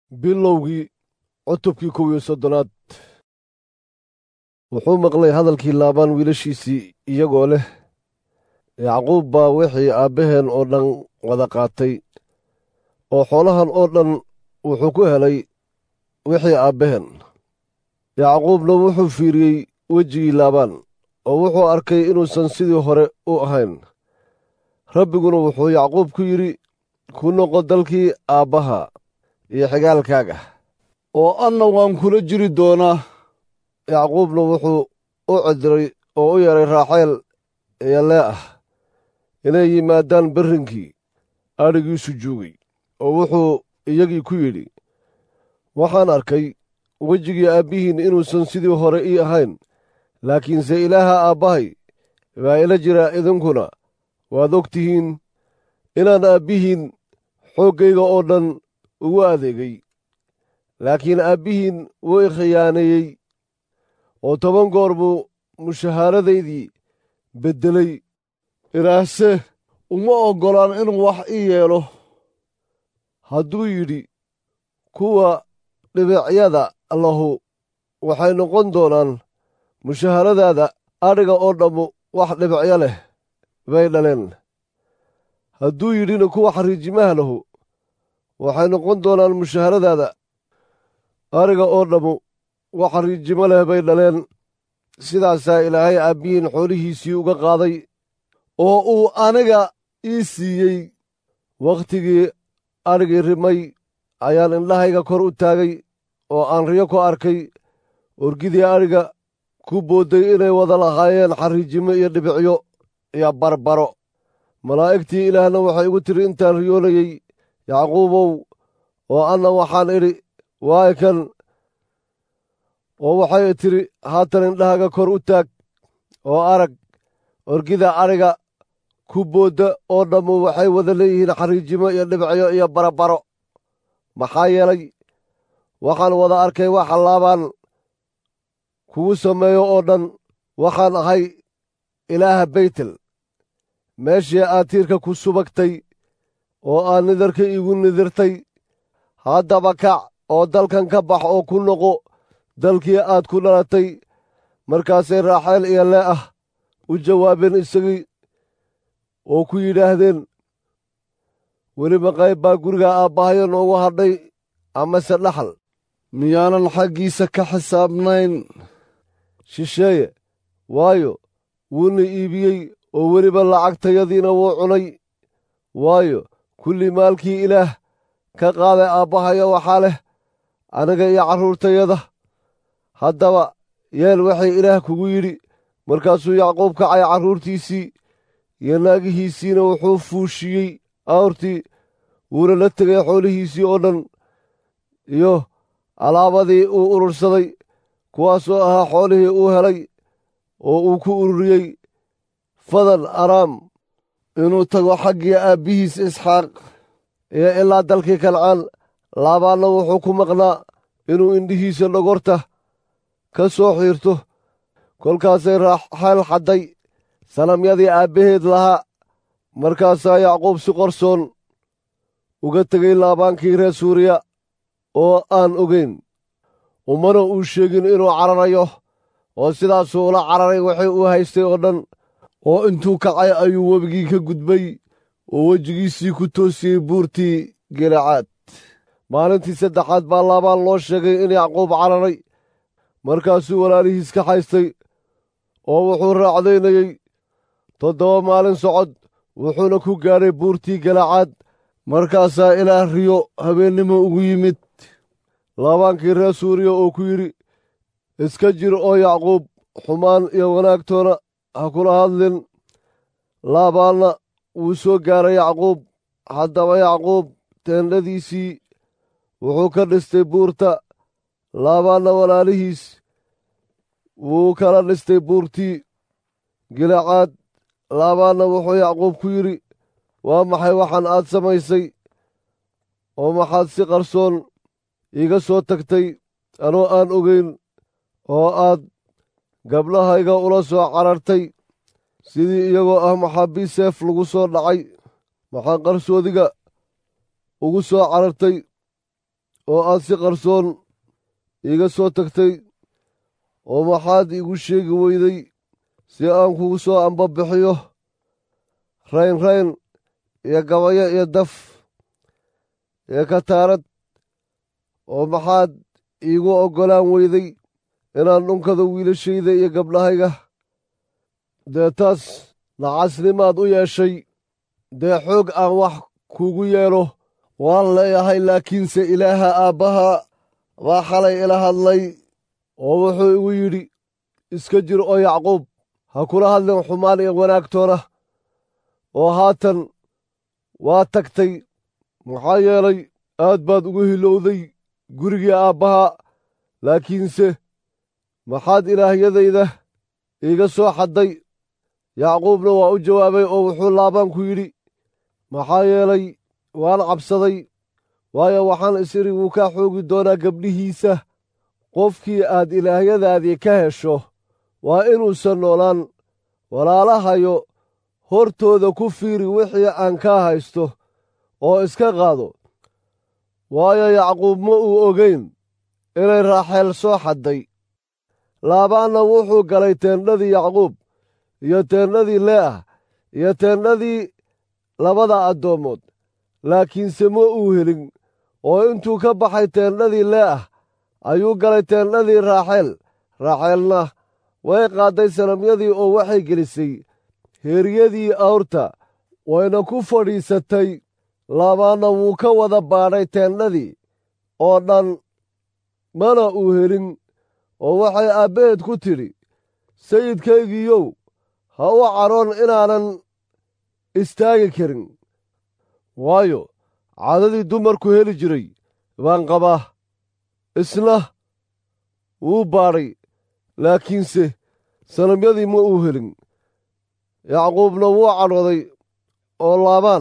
bilowgii cutubkii kow iyo soddonaad wuxuu maqlay hadalkii laabaan wiilashiisii iyagoo leh yacquub baa wixii aabbaheen oo dhan wada qaatay oo xoolahan oo dhan wuxuu ku helay wixii aabbaheen yacquubna wuxuu fiiriyey wejigii laabaan oo wuxuu arkay inuusan sidii hore u ahayn rabbiguna wuxuu yacquub ku yidhi ku noqo dalkii aabbaha iyo xigaalkaaga oo anna waan kula jiri doonaa yacquubna wuxuu u cediray oo u yeedhay raaxeel iyo leeah inay yimaadaan berrinkii adhigiisu joogay oo wuxuu iyagii ku yidhi waxaan arkay wejigii aabbihiin inuusan sidii hore ii ahayn laakiinse ilaaha aabbahay baa ila jira idinkuna waad og tihiin inaan aabbihiin xooggayga oo dhan ugu adeegay laakiin aabbihiin wuu i khiyaaneeyey oo toban goor buu mushahaaradaydii beddelay ilaahse uma oggolaan inuu wax ii yeelo hadduu yidhi kuwa dhibicyada lahu waxay noqon doonaan mushaharadaada adhiga oo dhammu wax dhibicyo leh bay dhaleen hadduu yidhina kuwa xariijimaha lahu waxay noqon doonaan mushaharadaada adhiga oo dhammu wax xariijimo leh bay dhaleen sidaasaa ilaahay aabbihiin xoolihiisii uga qaaday oo uu aniga ii siiyey wakhtigii adhigii rimay ayaan indhahayga kor u taagay oo aan riyo ku arkay orgidii adhiga ku boodday inay wada lahaayeen xariijimo iyo dhibicyo iyo barbaro malaa'igtii ilaahna waxay igu tidhi intaan riyoonayey yacquubow oo anna waxaan idhi waay kan oo waxay tidhi haatan indhahaga kor u taag oo arag orgida adhiga ku boodda oo dhammu waxay wada leeyihiin xariijimo iyo dhibicyo iyo barabaro maxaa yeelay waxaan wada arkay waxa laabaan kugu sameeyo oo dhan waxaan ahay ilaaha beytel meeshii aad tiirka ku subagtay oo aad nidarka iigu nidirtay haddaba kac oo dalkan ka bax oo ku noqo dalkii aad ku dhalatay markaasay raaxeel iyo leeah u jawaabeen isagii oo ku yidhaahdeen weliba qayb baa guriga aabbahayo noogu hadhay amase dhaxal miyaanan xaggiisa ka xisaabnayn shisheeye waayo wuuna iibiyey oo weliba lacagtayadiina wuu cunay waayo kulli maalkii ilaah ka qaaday aabbahayo waxaa leh aniga iyo carruurtayada haddaba yeel waxay ilaah kugu yidhi markaasuu yacquub kacay carruurtiisii iyo naagihiisiina wuxuu fuushiyey awrtii wuuna la tegay xoolihiisii oo dhan iyo alaabadii uu urursaday kuwaasoo ahaa xoolihii uu helay oo uu ku ururiyey fadan araam inuu tago xaggii aabbihiis isxaaq iyo ilaa dalkii kancaan laabaanna wuxuu ku maqnaa inuu indhihiisa dhogorta ka soo xiirto kolkaasay raaxeel xadday sanamyadii aabbaheed lahaa markaasaa yacquub si qorsoon uga tegey laabaankii reer suuriya oo aan ogayn umana uu sheegin inuu cararayo oo sidaasuu ula cararay wixii uu haystay oo dhan oo intuu kacay ayuu webigii ka gudbay oo wejigiisii ku toosiyey buurtii gelacaad maalintii saddexaad baa laabaan loo sheegay in yacquub cararay markaasuu walaalihiis ka haystay oo wuxuu raacdaynayey toddoba maalin socod wuxuuna ku gaadhay buurtii gelacaad markaasaa ilaah riyo habeennimo ugu yimid laabaankii reer suuriya oo ku yidhi iska jir oo yacquub xumaan iyo wanaagtoona ha kula hadlin laabaanna wuu soo gaaray yacquub haddaba yacquub teendhadiisii wuxuu ka dhistay buurta laabaanna walaalihiis wuu kala dhistay buurtii gilacaad laabaanna wuxuu yacquub ku yidhi waa maxay waxaan aad samaysay oo maxaad si qarsoon iiga soo tagtay anoo aan ogayn oo aad gabdhahayga ula soo carartay sidii iyagoo ah maxaabiis seef lagu soo dhacay maxaa qarsoodiga ugu soo carartay oo aad si qarsoon iiga soo tagtay oo maxaad iigu sheegi weyday si aan kugu soo ambabixiyo rayn rayn iyo gabayo iyo daf iyo kataarad oo maxaad iigu oggolaan weyday inaan dhunkado wiilashayda iyo gabdhahayga dee taas nacasnimaad u yeeshay dee xoog aan wax kuugu yeelo waan leeyahay laakiinse ilaaha aabbaha baa xalay ila hadlay oo wuxuu igu yidhi iska jir oo yacquub ha kula hadlin xumaan iyo wanaagtoona oo haatan waa tagtay maxaa yeelay aad baad ugu hilowday gurigii aabbaha laakiinse maxaad ilaahyadayda iiga soo xadday yacquubna waa u jawaabay oo wuxuu laabaan ku yidhi maxaa yeelay waan cabsaday waayo waxaan is idhi wuu kaa xoogi doonaa gabdhihiisa qofkii aad ilaahyadaadii ka hesho waa inuusan noolaan walaalahayo hortooda ku fiiri wixii aan kaa haysto oo iska qaado waayo yacquub ma uu ogayn inay raaxeel soo xadday laabaanna wuxuu galay teendhadii yacquub iyo teendhadii leeah iyo teendhadii labada addoommood laakiinse ma uu helin oo intuu ka baxay teendhadii leeah ayuu galay teendhadii raaxeel raaxeelna way qaadday sanamyadii oo waxay gelisay heeryadii awrta wayna ku fadhiisatay laabaanna wuu ka wada baadhay teendhadii oo dhan mana uu helin oo waxay aabbaheed ku tidhi sayidkaygiiyow ha u cadhoon inaanan istaagi karin waayo caadadii dumarku heli jiray baan qabaa isna wuu baadhay laakiinse sanamyadii ma uu helin yacquubna wuu cadhooday oo laabaan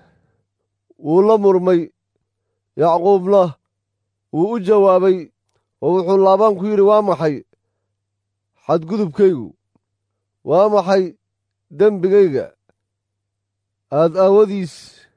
wuu la murmay yacquubna wuu u jawaabay oo wuxuu laabaan ku yidhi waa maxay xadgudubkaygu waa maxay dembigayga aad aawadiis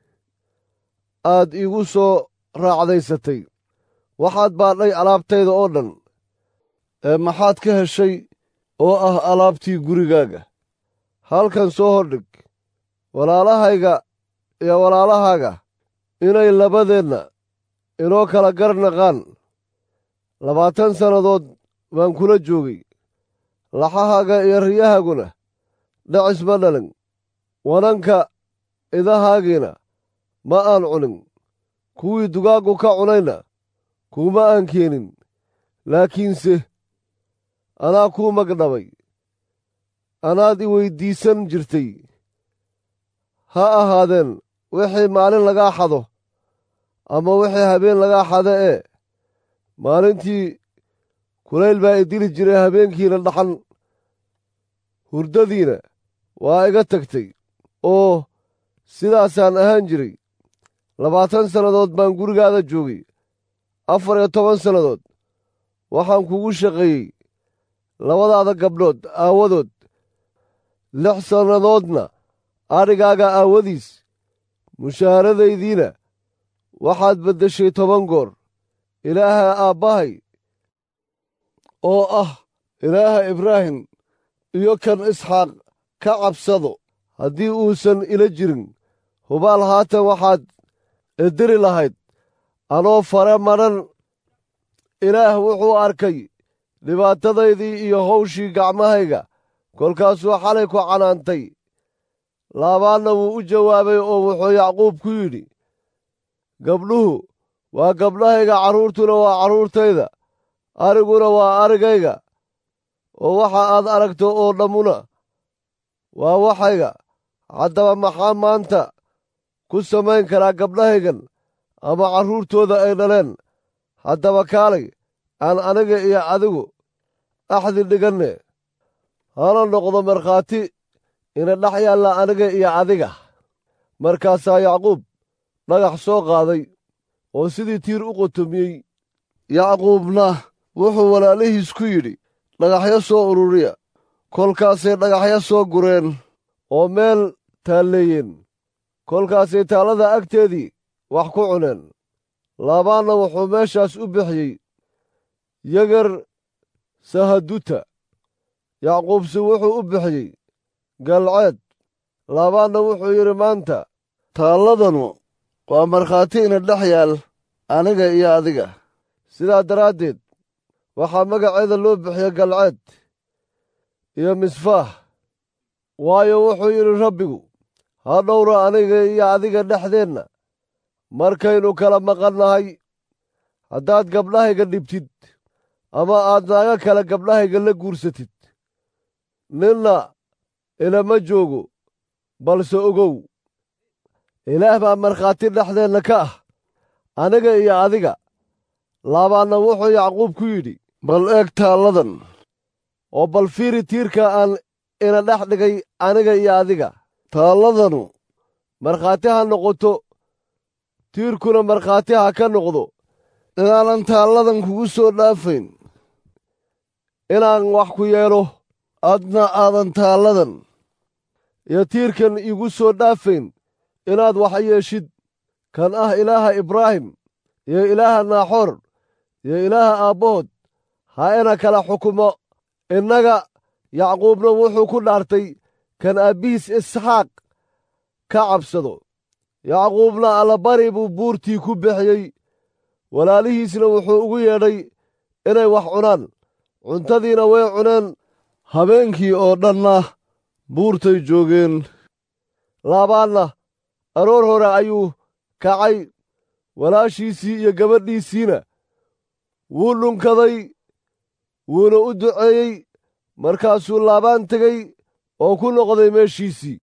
aad iigu soo raacdaysatay waxaad baadhay alaabtayda oo dhan ee maxaad ka heshay oo ah alaabtii gurigaaga halkan soo hordhig walaalahayga iyo walaalahaaga inay labadeenna inoo kala garnaqaan labaatan sannadood baan kula joogay laxahaaga iyo riyahaaguna dhacis ma dhalin wananka idahaagiina ma aan cunin kuwii dugaaggu ka cunayna kuuma aan keenin laakiinse anaa kuu magdhabay anaad i weyddiisan jirtay ha ahaadeen wixii maalin lagaa xado ama wixii habeen lagaa xado ee maalintii kulayl baa i dili jiray habeenkiina dhaxan hurdadiina waa iga tagtay oo sidaasaan ahaan jiray labaatan sannadood baan gurigaada joogay afar iyo toban sannadood waxaan kugu shaqeeyey labadaada gabdhood aawadood lix sannadoodna adhigaaga aawadiis mushaharadaydiina waxaad beddeshay toban goor ilaaha aabbahay oo ah ilaaha ibraahim iyo kan isxaaq ka cabsado haddii uusan ila jirin hubaal haatan waxaad ediri lahayd anoo fare madhan ilaah wuxuu arkay dhibaatadaydii iyo hawshii gacmahayga kolkaasuu xalay ku canaantay laabaanna wuu u jawaabay oo wuxuu yacquub ku yidhi gabdhuhu waa gabdhahayga carruurtuna waa carruurtayda ariguna waa arigayga oo waxa aad aragto oo dhammuna waa waxayga haddaba maxaa maanta ku samayn karaa gabdhahaygan ama carruurtooda ay dhaleen haddaba kaalay aan aniga iyo adigu axdi dhiganne hana noqdo markhaati ina dhex yaalla aniga iyo adiga markaasaa yacquub dhagax soo qaaday oo sidii tiir u qotomiyey yacquubna wuxuu walaalihiis ku yidhi dhagaxyo soo ururiya kolkaasay dhagaxyo soo gureen oo meel taalleeyeen kolkaasay taallada agteedii wax ku cuneen laabaanna wuxuu meeshaas u bixiyey yagar sahaduta yacquubse wuxuu u bixiyey galceed laabaanna wuxuu yidhi maanta taalladanu waa markhaati ina dhex yaal aniga iyo adiga sidaa daraaddeed waxaa magaceeda loo bixiya galceed iyo misfaah waayo wuxuu yidhi rabbigu ha dhowra aniga iyo adiga dhexdeenna markaynu kala maqannahay haddaad gabdhahayga dhibtid ama aad naaga kale gabdhahayga la guursatid ninna ilama joogo balse ogow ilaah baa markhaati dhexdeenna ka ah aniga iyo adiga laabaanna wuxuu yacquub ku yidhi bal eeg taalladan oo bal fiiri tiirka aan ina dhex dhigay aniga iyo adiga taalladanu markhaati ha noqoto tiirkuna markhaati ha ka noqdo inaanan taalladan kugu soo dhaafayn inaan wax ku yeelo adna aadan taalladan iyo tiirkan iigu soo dhaafayn inaad wax yeeshid kan ah ilaaha ibraahim iyo ilaaha naaxoor iyo ilaaha aabbahood ha ina kala xukumo innaga yacquubna wuxuu ku dhaartay kan aabbihiis isxaaq ka cabsado yacquubna allabari buu buurtii ku bixiyey walaalihiisna wuxuu ugu yeedhay inay wax cunaan cuntadiina way cuneen habeenkii oo dhanna buurtay joogeen laabaanna aroor hore ayuu kacay walaashiisii iyo gabadhiisiina wuu dhunkaday wuuna u duceeyey markaasuu laabaan tegey oo ku noqday meeshiisii